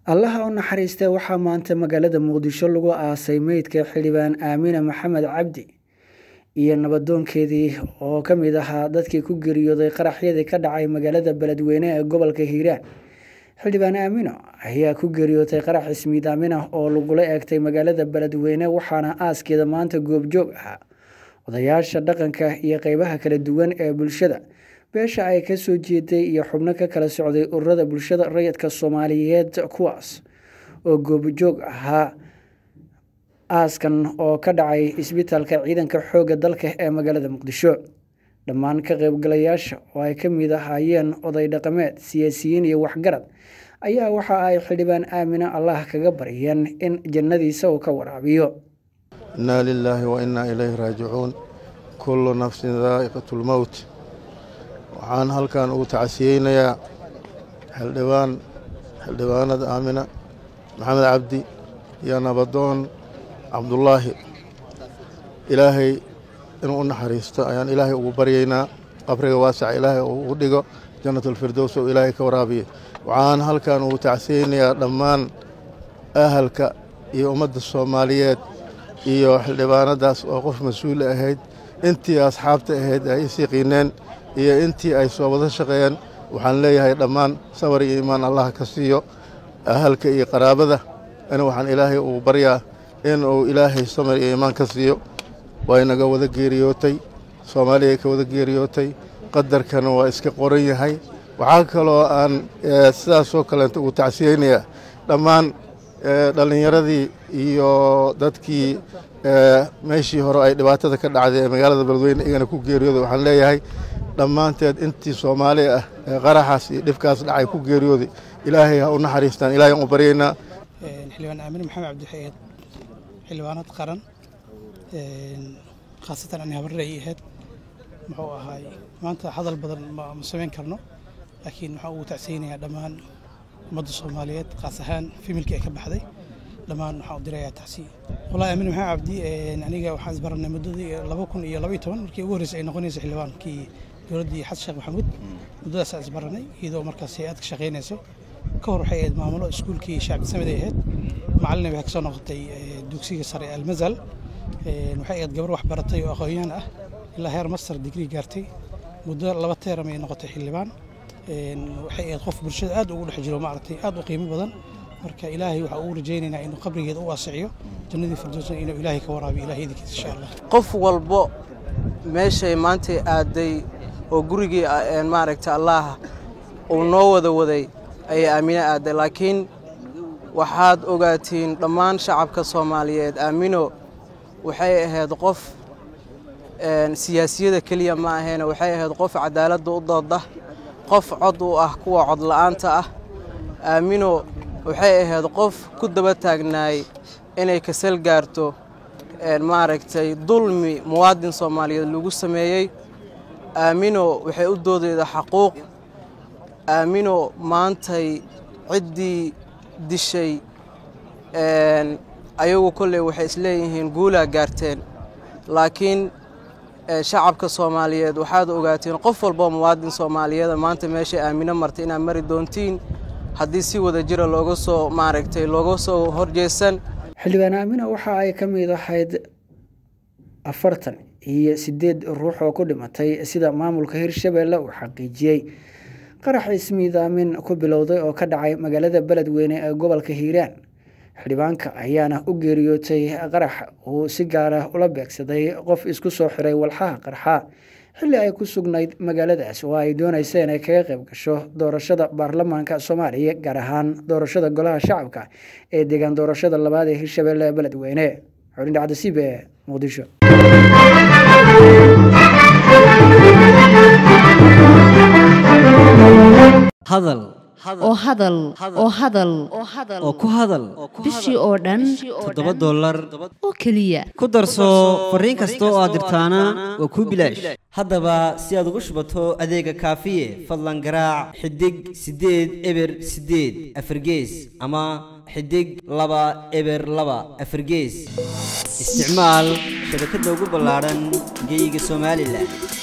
allaha u naxariistee waxaa maanta magaalada muqdisho lagu aasay meydka xildhibaan aamina maxamed cabdi iyo nabadoonkeedii oo ka mid ahaa dadkii ku geeriyooday qaraxyadii ka dhacay magaalada beledweyne ee gobolka hiiraan xildhibaan aamino ayaa ku geeriyootay qarax ismiid aamin ah oo lagula eegtay magaalada beledweyne waxaana aaskeeda maanta goobjoog ahaa odayaasha dhaqanka iyo qeybaha kala duwan ee bulshada beesha ay kasoo jeeday iyo xubno ka kala socday ururada bulshada rayidka soomaaliyeed kuwaas oo goobjoog ahaa aaskan oo ka dhacay isbitaalka ciidanka xoogga dalka ee magaalada muqdisho dhammaan ka qeybgalayaasha oo ay ka mid ahaayeen oday dhaqameed siyaasiyiin iyo waxgarad ayaa waxa ay xildhibaan aamino allah kaga baryeen in jannadiisa uu ka waraabiyo innaa lilaahi wa innaa ilayhi raajicuun kullu nafsin daa'iqatu lmowt waxaan halkan ugu tacasiyeynayaa xildhibaan xildhibaanada aamina maxamed cabdi iyo nabadoon cabdullaahi ilaahay inuu u naxariisto ayaan ilaahay ugu baryaynaa qabriga waasaca ilaahay uu ugu dhigo jannatulfirdows oo ilaahay ka waraabiya waxaan halkan ugu tacsiyeynayaa dhammaan ahalka iyo ummadda soomaaliyeed iyo xildhibaanadaas oo qof mas-uul ahayd intii asxaabta ahayd ay isiiqiineen iyo intii ay soo wada shaqeeyeen waxaan leeyahay dhammaan sabar iyo iimaan allah ka siiyo ahalka iyo qaraabada in waxaan ilaahay ugu baryaa inuu ilaahay samar iyo iimaan ka siiyo waa inaga wada geeriyootay soomaaliya ka wada geeriyootay qadarkana waa iska qoran yahay waxaa kaloo aan sidaasoo kaleenta ugu tacsiyeynayaa dhammaan dhallinyaradii iyo dadkii meeshii hore ay dhibaatada ka dhacday ee magaalada beledweyne igana ku geeriyooday waxaan leeyahay dhammaanteed intii soomaali ah ee qaraxaas iyo dhibkaas dhacay ku geeriyooday ilaahay ha u naxariistaan ilahay aan u baryaynaa xildhibaan aamine maxamed cabdi xayeed xildhibaanad qaran khaasatan ani habarre ay ahayd muxuu ahaay maanta hadal badan ma samayn karno laakiin waxaan ugu tacsiyeynayaa dhammaan ummadda soomaaliyeed kaas ahaan familkii ay ka baxday dhammaan waxaan u dirayaa tacsiya wallahi aamine maxamed cabdi aniga waxaan isbaranay muddadii laba kun iyo laba iyo toban markii ugu horreysay ay noqonaysay xildhibaankii dowladdii xasan sheekh maxamuud muddadaasaan isbaranay iyadoo markaas hay-ad ka shaqaynayso ka hor waxay ahayd maamulo iskuulkii shacbi samed ay ahayd macalina waxay kasoo noqotay dugsiga sare almazal waxay ahayd gabar wax baratay oo aqoon-yahan ah ilaa heer master digrii gaartay muddo laba teeram ay noqotay xildhibaan waxay ahayd qof bulshada aad ugu dhex jiro maaragtay aad u qiimo badan marka ilaahay waxaa ugu rajaynaynaa inuu qabrigeeda u waasiciyo jannadii firdowsna inuu ilaahay ka waraabiyo ilahay idinkiisa insha allah qof walbo meeshay maantay aaday oo gurigii maaragta allaah uu noo wada waday ayay aamino aaday laakiin waxaad ogaatiin dhammaan shacabka soomaaliyeed aamino waxay ahayd qof siyaasiyada keliya ma ahayn waxay ahayd qof cadaaladda u dooda qof cod u ah kuwa cod la'aanta ah aamino waxay ahayd qof ku daba taagnaay inay kasal gaarto maaragtay dulmi muwaadin soomaaliyeed lagu sameeyey aamino waxay u doodeyda xaquuq aamino maantay ciddii dishay ayagu kolley waxay isleeyihiin guulaa gaarteen laakiin shacabka soomaaliyeed waxaad ogaatiin qof walboo muwaadin soomaaliyeeda maanta meeshay aamino martay inaad mari doontiin haddii si wada jira looga soo maaragtay looga soo horjeesan xildhibaan aamina waxa ay ka mid ahayd afartan iyo siddeed ruux oo ku dhimatay sida maamulka hirshabeelle uu xaqiijiyey qarax ismiidaamin ku bilowday oo ka dhacay magaalada beledweyne ee gobolka hiiraan xildhibaanka ayaana u geeriyootay qarax uu si gaara ula beegsaday qof isku soo xiray walxaha qarxa xilli ay ku sugnayd magaaladaas oo ay doonaysa inay kaga qayb gasho doorashada baarlamaanka soomaaliya gaar ahaan doorashada golaha shacabka ee deegaan doorashada labaad ee hirshabeelle ee beledweyne xulin dhacdasiib ee muqdisho hadal oo hadal oo hadal oo ku hadal bishii oo dhan toddoba dollar oo keliya ku darso fariin kasta oo aad dirtaana waa kuu bilaash haddaba si aad ugu shubato adeega kaafiye fadlan garaac xidig siddeed eber siddeed afargees ama xidig laba eber laba afargees isticmaal shabakadda ugu ballaadhan geeyiga somalilan